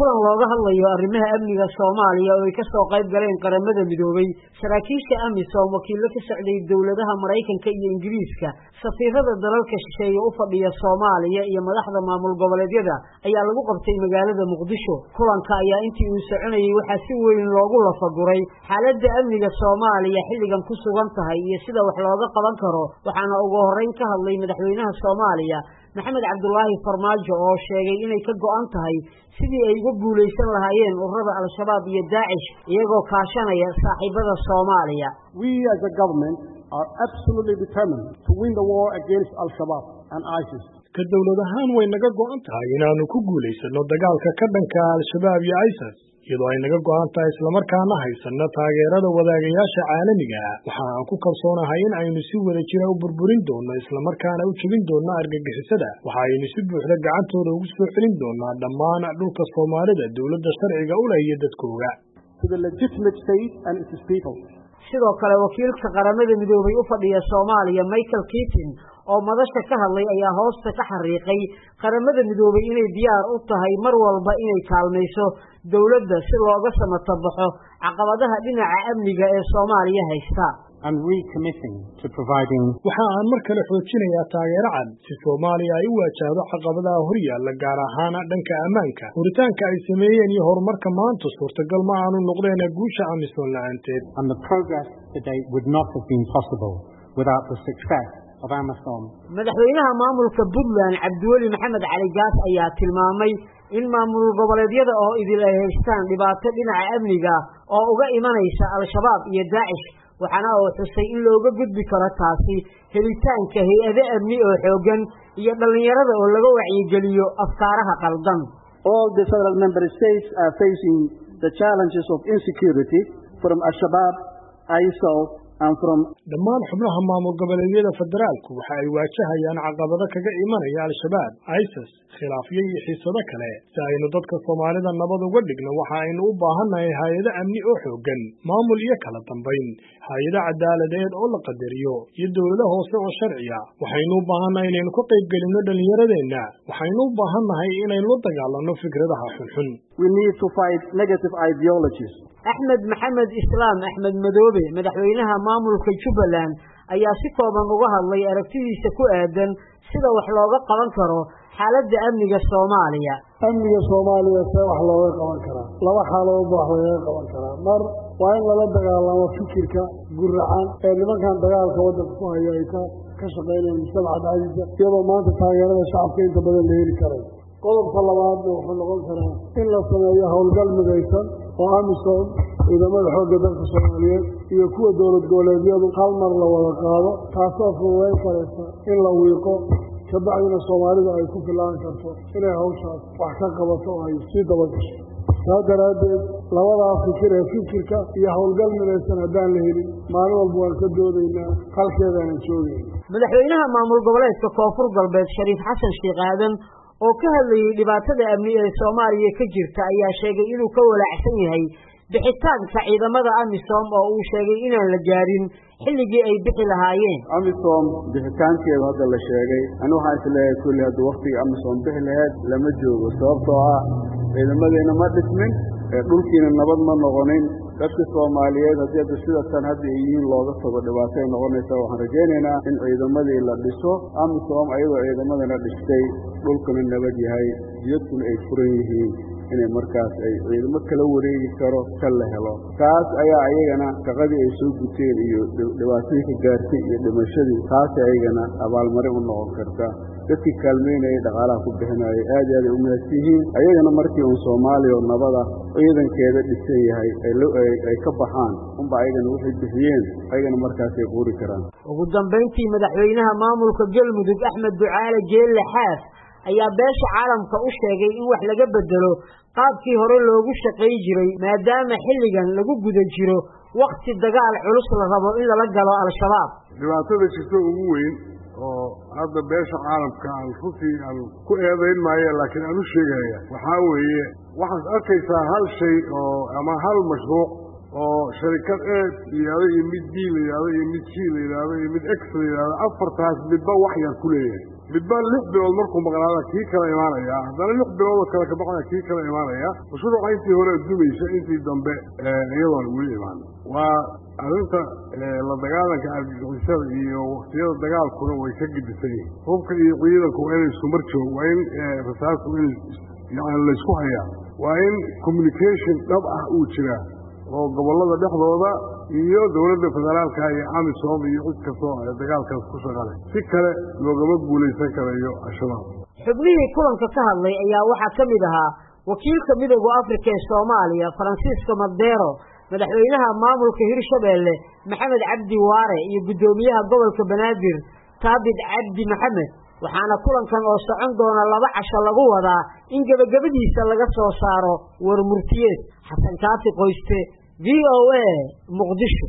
kulan looga hadlayo arrimaha amniga soomaaliya oo ay ka soo qayb galeen qaramada midoobay saraakiisha amisom wakiillo ka socday dowladaha maraykanka iyo ingiriiska safiirada dalalka shisheeye u fadhiya soomaaliya iyo madaxda maamul goboleedyada ayaa lagu qabtay magaalada muqdisho kulanka ayaa intii uu soconayey waxaa si weyn loogu lafaguray xaaladda amniga soomaaliya xilligan ku sugan tahay iyo sida wax looga qaban karo waxaana ugu horreyn ka hadlay madaxweynaha soomaaliya maxamed cabdulaahi farmaajo oo sheegay inay ka go'an tahay sidii ay uga guulaysan lahaayeen ururada al-shabaab iyo daacish iyagoo kaashanaya saaxiibada soomaaliya We as a government are absolutely determined to win the war against al-Shabaab and ISIS. ka dowlad ahaan way naga go'an tahay inaannu ku guulaysanno dagaalka ka dhanka al-shabaab iyo isis iyadoo ay naga go'an tahay islamarkaana haysanno taageerada wadaagayaasha caalamiga ah waxa aan ku kalsoonahay in aynu si wada jira u burburin doonno islamarkaana u jebin doonno argagixisada waxa aynu si buuxda gacantooda ugu soo celin doonnaa dhammaan dhulka soomaalida dowladda sharciga u leh iyo dadkooga to the legitimate state and its people. sidoo kale wakiilka qaramada midoobay u fadhiya soomaaliya michael keatin oo madasha ka hadlay ayaa hoosta ka xariiqay qaramada midoobay inay diyaar u tahay mar walba inay kaalmayso dowladda si looga samatabaxo caqabadaha dhinaca amniga ee soomaaliya haysta and recommitting to providing waxa aan mar kale xoojinayaa taageero cad si soomaaliya ay u waajahdo caqabadaha hor yaalla gaar ahaan dhanka ammaanka huritaanka ay sameeyeen iyo horumarka maanta suurtagal ma aanu noqdeen guusha amisom la-aanteed and the progress today would not have been possible without the success of Amisom. madaxweynaha maamulka puntland cabdiweli maxamed cali gaas ayaa tilmaamay in maamul goboleedyada oo idil ay haystaan dhibaato dhinaca amniga oo uga imanaysa al-shabaab iyo daacish waxaana uu xusay in looga gudbi karo taasi helitaanka hay-ado amni oo xooggan iyo dhallinyarada oo laga wacyigeliyo afkaaraha qaldan All the federal member states are facing the challenges of insecurity from Al-Shabaab, ISIL, and from dhammaan xubnaha maamul goboleedyada federaalku waxa ay waajahayaan caqabado kaga imanaya al-shabaab isis khilaafyo iyo xiisado kale si aynu dadka soomaalida nabad uga dhigno waxa aynu u baahannahay hay-ado amni oo xooggan maamul iyo kala dambayn hay-ado cadaaladeed oo la qadariyo iyo dowlado hoose oo sharciya waxaynu u baahannahay inaynu ka qayb gelinno dhallinyaradeenna waxaynu u baahannahay inaynu la dagaalanno fikradaha xunxun we need to fight negative ideologies. axmed maxamed islaam axmed madoobe madaxweynaha maamulka jubbaland ayaa si kooban uga hadlay aragtidiisa ku aadan sida wax looga qaban karo xaaladda amniga soomaaliya amniga soomaaliya see wax looga qaban karaa laba xaaladoodba wax lagaga qaban karaa mar waa in lala dagaalamo fikirka guracan ee nimankan dagaalka waddanka ku haya ay ka ka shaqaynayaan mujtamaca dhexdiisa iyadoo maanta taageerada shacabka inta badan la heli karay qodobka labaadna wuxuu noqon karaa in la sameeyo howlgal midaysan oo amisom ciidamada xoogga dalka soomaaliyeed iyo kuwa dowlad goboleedyadu hal mar la wada qaado taasoo fududayn karaysa in la wiiqo kabacdina soomaalidu ay ku filaan karto inay hawshaas wax ka qabato oo ay sii dabagasho saas daraaddeed labadaa fikir ee fikirka iyo howlgal midaysan haddaan la helin maalin walba waan ka doodaynaa halkeedaanan joogayna madaxweynaha maamul goboleedka koonfur galbeed shariif xasan sheekh aadan oo ka hadlayey dhibaatada amni ee soomaaliya ka jirta ayaa sheegay inuu ka walaacsan yahay bixitaanka ciidamada amisom oo uu sheegay inaan la gaarin xilligii ay bixi lahaayeen amisom bixitaankeedu hadda la sheegay ani waxaan isleeyahay kulli hadda waktigii amisom bixi laheyd lama joogo sababtoo ah ciidamadeena ma dhismin ee dhulkiina nabad ma noqonin dadka soomaaliyeed haddii hadda sida tan hadda ay yihiin looga tago dhibaatay noqonaysa waxaan rajaynaynaa in ciidamadii la dhiso amisom ayagoo ciidamadana dhistay dhulkuna nabad yahay jiyadkuna ay furan yihiin inay markaas ay ciidamo kala wareegi karo kan la helo taas ayaa ayagana shaqadii ay soo guteen iyo dhibaatadii ka gaartay iyo dhimashadii taas ayagana abaalmarin u noqon karta dadkii kaalmeynayay dhaqaalaha ku bixinayay aad iyo aad ay u mahadsan yihiin ayagana markii uun soomaaliya oo nabada ciidankeeda dhisan yahay ay ka baxaan unba ayagana waxay bixiyeen ayagana markaasay quuri karaan ugu dambayntii madaxweynaha maamulka galmudug axmed ducaale jeelle xaas ayaa beesha caalamka u sheegay in wax laga bedelo qaabkii hore loogu shaqayn jiray maadaama xilligan lagu guda jiro wakhti dagaal culus la rabo in lala galo al-shabaab dhibaatada jirta ugu weyn oo hadda beesha caalamka aan runtii aan ku eedayn maayo laakiin aan u sheegaya waxaa weeye waxaad arkaysaa hal shay oo ama hal mashruuc oo sharikad e layidhahdo iyo mid b layidhahdo iyo mid c layidhahdo iyo mid x layidhahdo afartaas midba wax yar ku leeyahay midba lix bilood markuu maqnaada kii kala imaanaya haddana lix biloodoo kale ka baqaya kii kala imaanaya mashruuca intii hore dumaysa intii dambe iyadoon weli imaan waa arrinta la dagaalanka argagixisada iyo waktiyada dagaalkuna way ka gedisan yihiin hubka iyo ciidanku waa inay isku mar joog waa in rasaasku in yani laysku hayaa waa in communication dhab ah uu jiraa oo gobollada dhexdooda iyo dowladda federaalka iyo amisom iyo cid kastoo dagaalkaas ku shaqale si kale loogama guulaysan karayo al-shabaab xubnihii kulanka ka hadlay ayaa waxaa ka mid ahaa wakiilka midooda afrika ee soomaaliya faransiisko madero madaxweynaha maamulka hirshabeelle maxamed cabdi waare iyo guddoomiyaha gobolka banaadir taabit cabdi maxamed waxaana kulankan oo socon doona laba casho lagu wadaa in gebagabadiisa laga soo saaro war murtiyeed xasan kaati qoyste v o a muqdisho